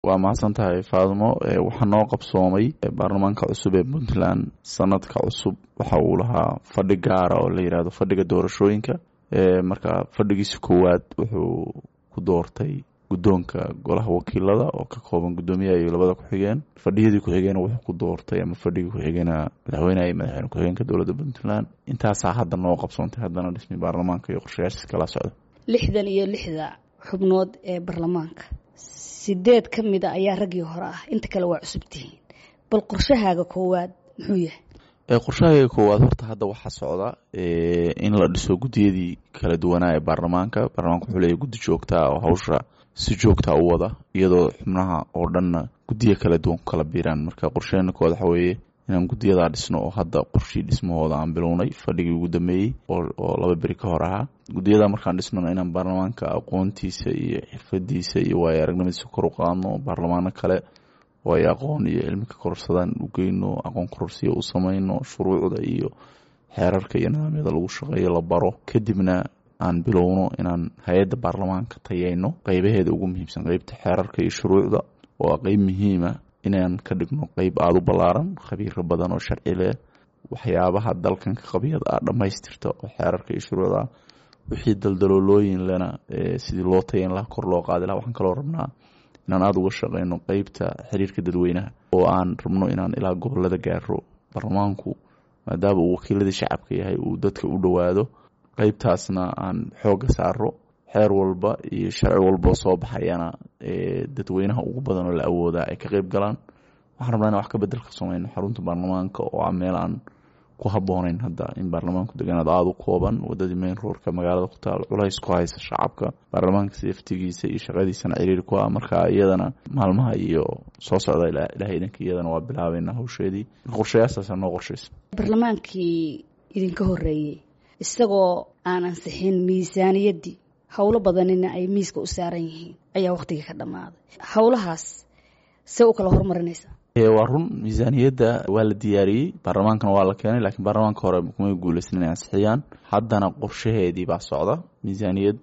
waa mahadsan tahay faadmo waxaa noo qabsoomay baarlamaanka cusub ee puntland sanadka cusub waxa uu lahaa fadhi gaara oo la yidhahdo fadhiga doorashooyinka marka fadhigiisa koowaad wuxuu ku doortay guddoonka golaha wakiilada oo ka kooban guddoomiyaha iyo labada ku-xigeen fadhiyadii ku-xigeen wuxuu ku doortay ama fadhigii ku-xigeenna madaxweyneha iyo madaxweyne ku-xigeenka dowladda puntland intaasaa hadda noo qabsoontay haddana dhismi baarlamaanka iyo qorshayaashiis kala socda lixdan iyo lixda xubnood ee baarlamaanka sideed ka mid a ayaa raggii hore ah inta kale waa cusub tihiin bal qorshahaaga koowaad muxuu yahay qorshahayga koowaad horta hadda waxaa socda in la dhiso guddiyadii kala duwanaa ee baarlamaanka baarlamanka wuxuu leeyahy guddi joogtaa oo hawsha si joogtaa u wada iyadoo xubnaha oo dhanna guddiya kala duwan ku kala biiraan marka qorsheena koowaad waxa weeye inaan guddiyadaa dhisno oo hadda qorshii dhismahooda aan bilownay fadhigii ugu dambeeyey oo laba beri ka hor ahaa guddiyada markaan dhisnona inaan baarlamaanka aqoontiisa iyo xirfadiisa iyo waayo aragnimadiisa kor u qaadno baarlamaano kale oo ay aqoon iyo cilmi ka kororsadaan u geyno aqoon kororsiya u samayno shuruucda iyo xeerarka iyo nidaamyada lagu shaqeeyo la baro kadibna aan bilowno inaan hay-adda baarlamaanka tayeyno qeybaheeda ugu muhiimsan qeybta xeerarka iyo shuruucda oo qeyb muhiima inaan ka dhigno qeyb aada u ballaaran khabiiro badan oo sharci leh waxyaabaha dalkan ka qabiyad ah dhammaystirta oo xeerarka iyo shuruucda wixii daldaloolooyin lena sidii loo tayeyn laha kor loo qaadi laha waxaan kaloo rabnaa inaan aada uga shaqeyno qeybta xiriirka dadweynaha oo aan rabno inaan ilaa gobolada gaaro baarlamaanku maadaama uu wakiiladii shacabka yahay uu dadka u dhowaado qeybtaasna aan xooga saaro xeer walba iyo sharci walboo soo baxayana dadweynaha ugu badan oo la awoodaa ay ka qeyb galaan waxaan rabnaa in wax ka bedel ka sameyno xarunta baarlamaanka oo ah meel aan ku habooneyn hadda in baarlamaanku deganaad aada u kooban wadadii mayn roorka magaalada ku taal culays ku haysa shacabka baarlamaanka saftigiisa iyo shaqadiisana ciriiri ku ah marka iyadana maalmaha iyo soo socda ilahay idanka iyadana waa bilaabeynaa hawsheedii qorshayaasaasaa noo qorshaysa baarlamaankii idinka horeeyey isagoo aan ansixin miisaaniyaddii howlo badanina ay miiska u saaran yihiin ayaa wakhtigii ka dhammaaday howlahaas see u kala hormarinaysaa waa run miisaaniyadda waa la diyaariyey baarlamaankana waa la keenay laakiin baarlamaanka hore kumay guuleysan inay ansixiyaan haddana qorshaheedii baa socda miisaaniyad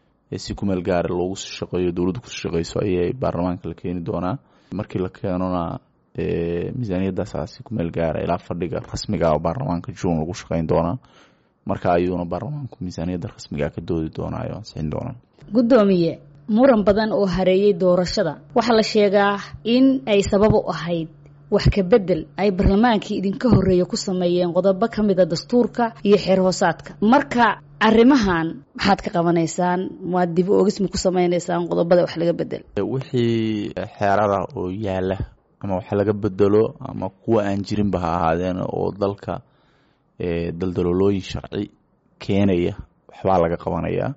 si kumeel gaara loogu sii shaqeeyo dowladda kusii shaqeyso ayay baarlamaanka la keeni doonaa markii la keenona miisaaniyaddaasa si kumeel gaara ilaa fadhiga rasmiga oo baarlamaanka juun lagu shaqeyn doonaa marka ayuuna baarlamaanku miisaaniyadda rasmiga ka doodi doonaa oo ansixin doonaa guddoomiye muran badan oo hareeyey doorashada waxaa la sheegaa in ay sabab u ahayd wax ka bedel ay barlamaankii idinka horreeya ku sameeyeen qodobo ka mida dastuurka iyo xeer hoosaadka marka arrimahan maxaad ka qabanaysaan maad dib oogisma ku sameynaysaan qodobada wax laga bedel wixii xeerada oo yaala ama wax laga bedelo ama kuwa aan jirinba ha ahaadeen oo dalka daldaloolooyin sharci keenaya waxbaa laga qabanayaa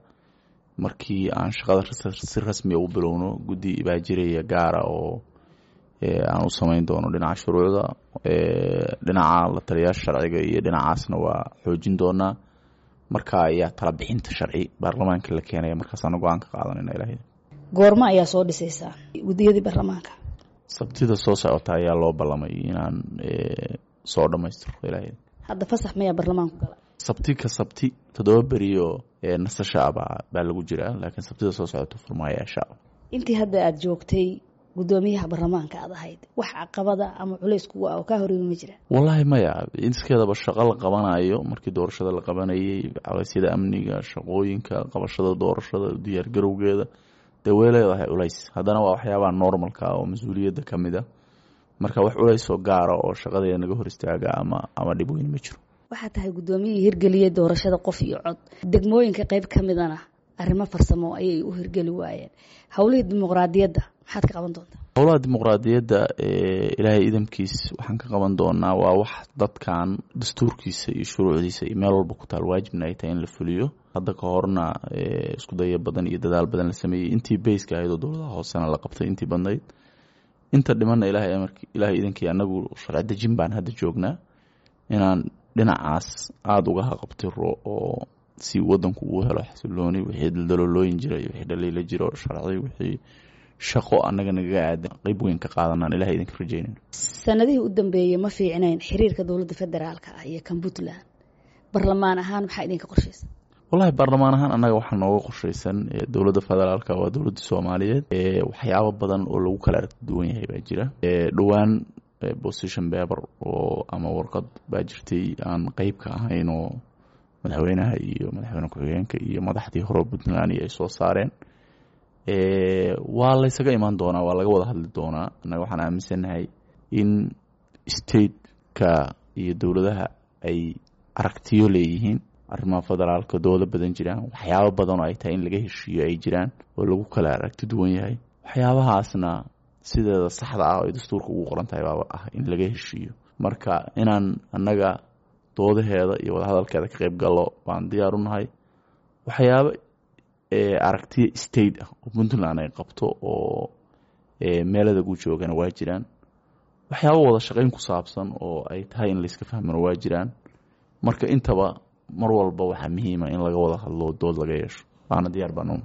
markii aan shaqada si rasmiya u bilowno guddi baa jiraya gaara oo aan u sameyn doono dhinaca shuruucda dhinaca la taliyaasha sharciga iyo dhinacaasna waa xoojin doonaa marka ayaa tala bixinta sharci baarlamaanka la keenaya markaasaana go-aan ka qaadanayna ilaah goormo ayaa soo dhisaysaa guddiyadii baarlamaanka sabtida soo socota ayaa loo ballamay inaan soo dhammaystiro ilaah hadda fasax mayaa baarlamaanku gala sabti ka sabti toddoba beriyo nasasha abaa baa lagu jiraa laakiin sabtida soo socoto furmaaya shacab intii hadda aada joogtay guddoomiyaha baarlamaanka aad ahayd wax caqabada ama culays kuga ah oo kaa horeeyi ma jira wallaahi maya iskeedaba shaqo la qabanayo markii doorashada la qabanayay culeysyada amniga shaqooyinka qabashada doorashada diyaargarowgeeda dee way leedahay culays haddana waa waxyaabaha normalka oo mas-uuliyadda ka mid a marka wax culays oo gaara oo shaqadeeda naga hor istaaga ama ama dhib weyn ma jiro waxaa tahay guddoomiyihii hirgeliyey doorashada qof iyo cod degmooyinka qeyb ka midana arrimo farsamo ayay u hirgeli waayeen howlihii dimuqraadiyadda maxaad ka qaban doontaa howlaha dimuqraadiyadda ilaahay idamkiis waxaan ka qaban doonaa waa wax dadkan dastuurkiisa iyo shuruucdiisa iyo meel walba ku taal waajibna ay tahay in la fuliyo hadda ka horna isku daya badan iyo dadaal badan la sameeyey intii bayska ahayd oo dowladaha hoosena la qabtay intii badnayd inta dhimanna ilahay ilaahay idankii anagu sharci dejin baan hadda joognaa inaan dhinacaas aada uga haqabtiro oo si wadanku uu helo xasilooni wixii daldaloolooyin jira iyo wixii dhaliila jiro sharci wixii shaqo annaga nagaga aadan qeyb weyn ka qaadanaan ilahay idinka rajeynayno sanadihii u dambeeyey ma fiicnayn xiriirka dowladda federaalka ah iyo kan puntland barlamaan ahaan maxaa idinka qorshaysa wallahi baarlamaan ahaan annaga waxaa nooga qorshaysan dowladda federaalka waa dowladda soomaaliyeed waxyaabo badan oo lagu kala aragti duwan yahay baa jira dhowaan position paper oo ama warqad baa jirtay aan qeyb ka ahayn oo madaxweynaha iyo madaxweyne ku-xigeenka iyo madaxdii hore puntland ay soo saareen waa laysaga imaan doonaa waa laga wada hadli doonaa annaga waxaan aaminsannahay in stateka iyo dowladaha ay aragtiyo leeyihiin arrimaha federaalka doodo badan jiraan waxyaabo badan oo ay tahay in laga heshiiyo ay jiraan oo lagu kala aragti duwan yahay waxyaabahaasna sideeda saxda ah oo ay dastuurka ugu qoran tahay baaba ah in laga heshiiyo marka inaan annaga doodaheeda iyo wadahadalkeeda ka qayb gallo baan diyaar u nahay waxyaabo aragtiya state ah oo puntland ay qabto oo meelada gu joogana waa jiraan waxyaabo wada shaqayn ku saabsan oo ay tahay in layska fahmano waa jiraan marka intaba mar walba waxaa muhiima in laga wada hadlo dood laga yeesho waana diyaar baan